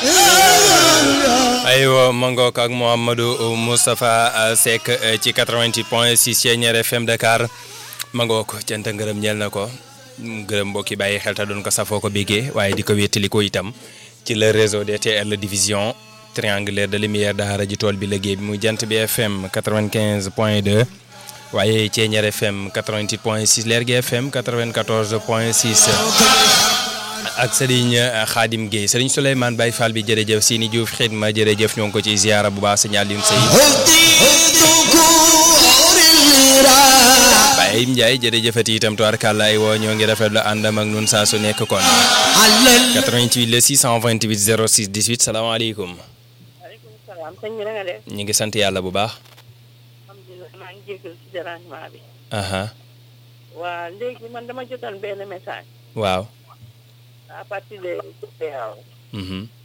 aywa mangook ak Mouhamadou Moustapha Seck ci 88 point 6 Thiéniere FM Dakar mangook cant ngërëm ñeel na ko gërëm mbokki bàyyi xel ta doon ko safoo ko bégee waaye di ko wéttali ko itam ci le réseau DTL division triangulaire de lumière daara ji tool bi liggéey bi muy jant bi FM 95 point 2 waaye Thiéniere FM 88 point 6 Lergui FM 94 point 6 ak Serigne Khadim Gueye Serigne Souleymane Baye Fall bi jërëjëf Sini Diouf xidma jërëjëf ñoo ngi ko ci ziara bu baax Serigne Alioune Seye Baye Ndiaye jërëjëfati itam tubaarkàlla ay woo ñoo ngi rafetlu àndam ak nun saa su nekk kon 88 le 628 06 18 salaamaaleykum maaleykum salaam sëñ bi na nga def. ñu ngi sant yàlla bu baax alhamdulilah maa ngi jégal ci dérangement bi. aha waa léegi man dama jotoon benn message. waaw à partir de CPAO. mhm